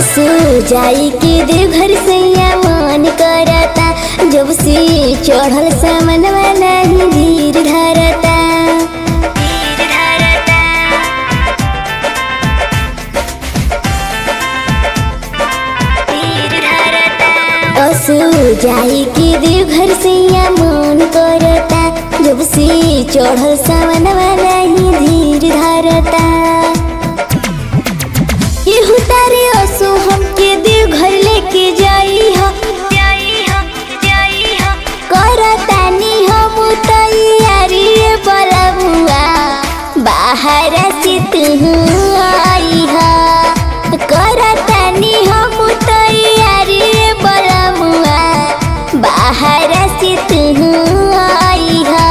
असो जाई के देवघर सैया मन करता जब से चढ़ल सामन नहीं धीर धरता असो जाई के देवघर सैया मन करता जब से चढ़ल सामन नहीं धीर धरता केहू तारे असो हमके देवघर लेके जाई हो करतानी हम तैयारी बलबुआ बाहर से तू आई हो करतानी हम तैयारी बलबुआ बाहर से तू आई हो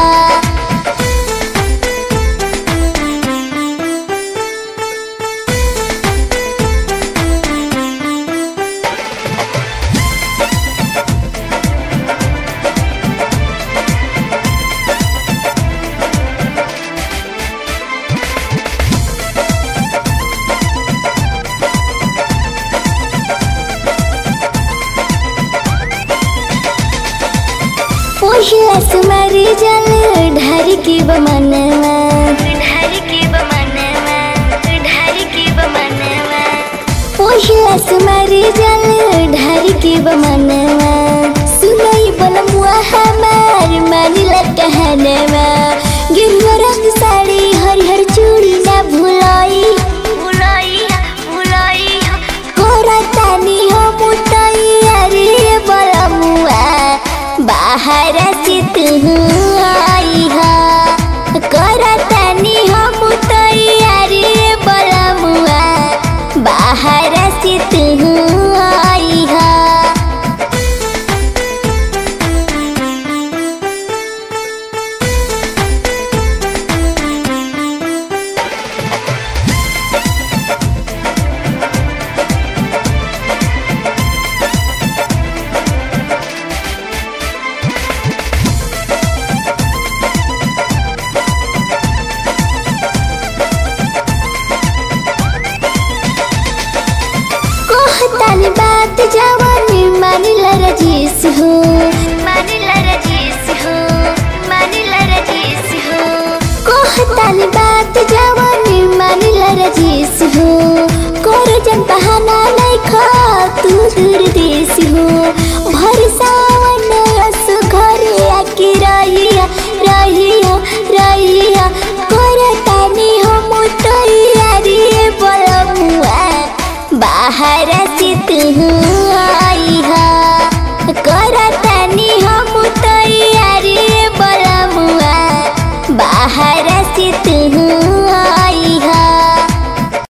पहिला सुमारी जल ढार के बमनवा ढार के बमनवा ढार के बमनवा पहिला सुमारी जल ढार के बमनवा सुनई बनमुआ हमार मानिला कहनवा गिरवा रंग साड़ी हरिहर चूड़ी ना भुलाई भुलाई भुलाई करतानी हम तैयारी बलमुआ बाहर से तू आई हो करतानी हम तैयारी बलमुआ बाहर से तू आई हो कहतानी बात जवानी मानिला रजीस हो